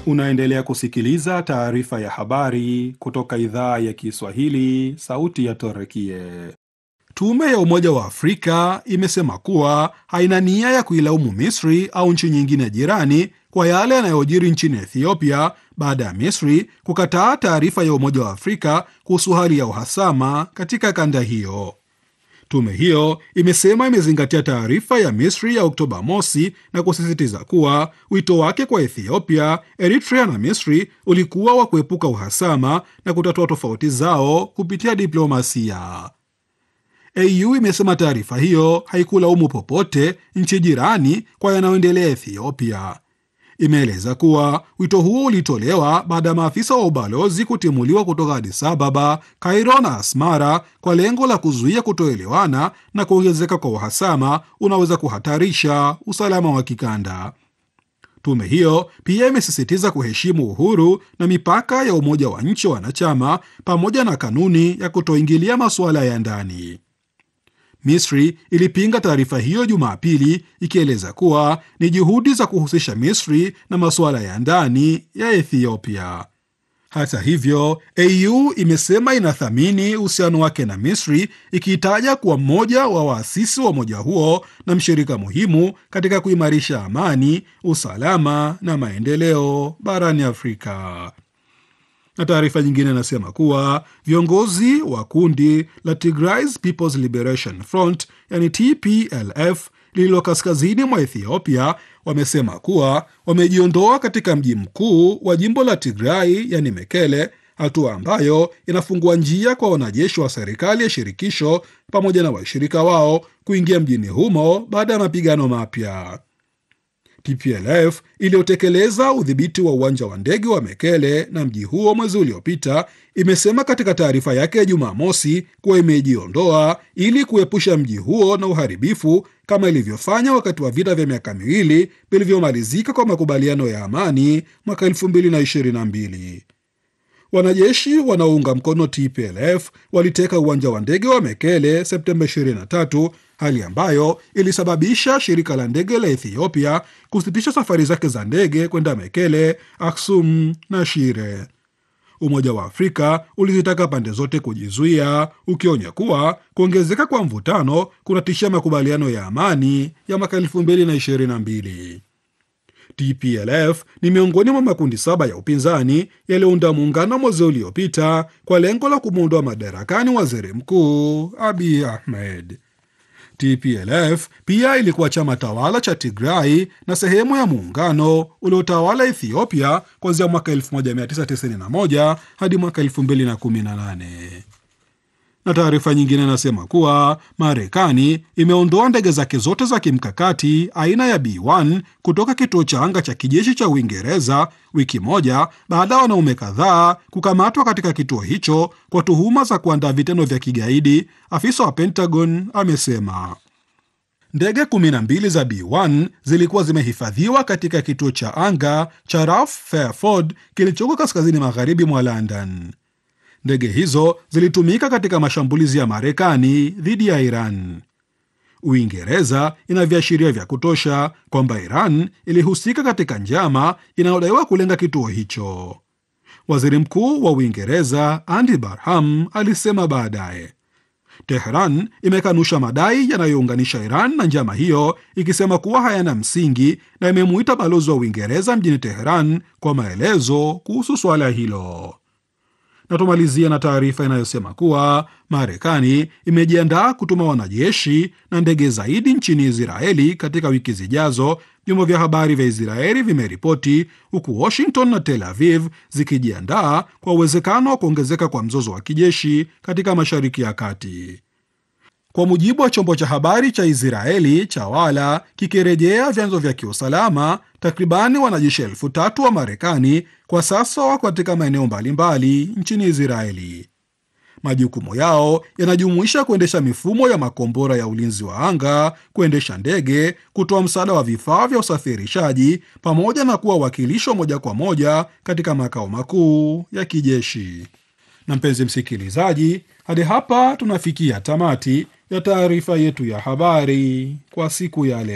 Unaendelea kusikiliza taarifa ya habari kutoka idhaa ya Kiswahili, sauti ya Torekie. Tume ya Umoja wa Afrika imesema kuwa haina nia ya kuilaumu Misri au nchi nyingine jirani kwa yale yanayojiri nchini Ethiopia baada ya Misri kukataa taarifa ya Umoja wa Afrika kuhusu hali ya uhasama katika kanda hiyo. Tume hiyo imesema imezingatia taarifa ya Misri ya Oktoba mosi na kusisitiza kuwa wito wake kwa Ethiopia, Eritrea na Misri ulikuwa wa kuepuka uhasama na kutatua tofauti zao kupitia diplomasia. AU imesema taarifa hiyo haikulaumu popote nchi jirani kwa yanayoendelea Ethiopia. Imeeleza kuwa wito huo ulitolewa baada ya maafisa wa ubalozi kutimuliwa kutoka Addis Ababa, Cairo na Asmara kwa lengo la kuzuia kutoelewana na kuongezeka kwa uhasama unaweza kuhatarisha usalama wa kikanda. Tume hiyo pia imesisitiza kuheshimu uhuru na mipaka ya umoja wa nchi wanachama pamoja na kanuni ya kutoingilia masuala ya ndani. Misri ilipinga taarifa hiyo Jumapili ikieleza kuwa ni juhudi za kuhusisha Misri na masuala ya ndani ya Ethiopia. Hata hivyo, AU imesema inathamini uhusiano wake na Misri ikiitaja kuwa mmoja wa waasisi wa umoja huo na mshirika muhimu katika kuimarisha amani, usalama na maendeleo barani Afrika na taarifa nyingine inasema kuwa viongozi wa kundi la Tigray People's Liberation Front yani TPLF lililo kaskazini mwa Ethiopia wamesema kuwa wamejiondoa katika mji mkuu wa jimbo la Tigray yani Mekele, hatua ambayo inafungua njia kwa wanajeshi wa serikali ya shirikisho pamoja na washirika wao kuingia mjini humo baada ya mapigano mapya. TPLF iliyotekeleza udhibiti wa uwanja wa ndege wa Mekele na mji huo mwezi uliopita imesema katika taarifa yake ya Jumamosi kuwa imejiondoa ili kuepusha mji huo na uharibifu kama ilivyofanya wakati wa vita vya miaka miwili vilivyomalizika kwa makubaliano ya amani mwaka 2022. Wanajeshi wanaounga mkono TPLF waliteka uwanja wa ndege wa Mekele Septemba 23, hali ambayo ilisababisha shirika la ndege la Ethiopia kusitisha safari zake za ndege kwenda Mekele, Aksum na Shire. Umoja wa Afrika ulizitaka pande zote kujizuia, ukionya kuwa kuongezeka kwa mvutano kunatishia makubaliano ya amani ya mwaka 2022. TPLF ni miongoni mwa makundi saba ya upinzani yaliyounda muungano mwezi uliopita kwa lengo la kumwondoa madarakani waziri mkuu Abiy Ahmed. TPLF pia ilikuwa chama tawala cha Tigray na sehemu ya muungano uliotawala Ethiopia kuanzia mwaka 1991 hadi mwaka 2018 na taarifa nyingine inasema kuwa Marekani imeondoa ndege zake zote za kimkakati aina ya B1 kutoka kituo cha anga cha kijeshi cha Uingereza wiki moja baada ya wanaume kadhaa kukamatwa katika kituo hicho kwa tuhuma za kuandaa vitendo vya kigaidi, afisa wa Pentagon amesema. Ndege 12 za B1 zilikuwa zimehifadhiwa katika kituo cha anga cha Rough Fairford kilichoko kaskazini magharibi mwa London. Ndege hizo zilitumika katika mashambulizi ya Marekani dhidi ya Iran. Uingereza ina viashiria vya kutosha kwamba Iran ilihusika katika njama inayodaiwa kulenga kituo hicho. Waziri Mkuu wa Uingereza Andy Barham alisema baadaye. Tehran imekanusha madai yanayounganisha Iran na njama hiyo, ikisema kuwa hayana msingi na imemuita balozi wa Uingereza mjini Tehran kwa maelezo kuhusu suala hilo na tumalizia na taarifa inayosema kuwa Marekani imejiandaa kutuma wanajeshi na ndege zaidi nchini Israeli katika wiki zijazo, vyombo vya habari vya Israeli vimeripoti, huku Washington na Tel Aviv zikijiandaa kwa uwezekano wa kuongezeka kwa mzozo wa kijeshi katika Mashariki ya Kati. Kwa mujibu wa chombo cha habari cha Israeli cha Wala kikirejea vyanzo vya kiusalama, takribani wanajeshi elfu tatu wa Marekani kwa sasa wako katika maeneo mbalimbali nchini Israeli. Majukumu yao yanajumuisha kuendesha mifumo ya makombora ya ulinzi wa anga, kuendesha ndege, kutoa msaada wa vifaa vya usafirishaji, pamoja na kuwa wakilisho moja kwa moja katika makao makuu ya kijeshi. Na mpenzi msikilizaji, hadi hapa tunafikia tamati ya taarifa yetu ya habari kwa siku ya leo.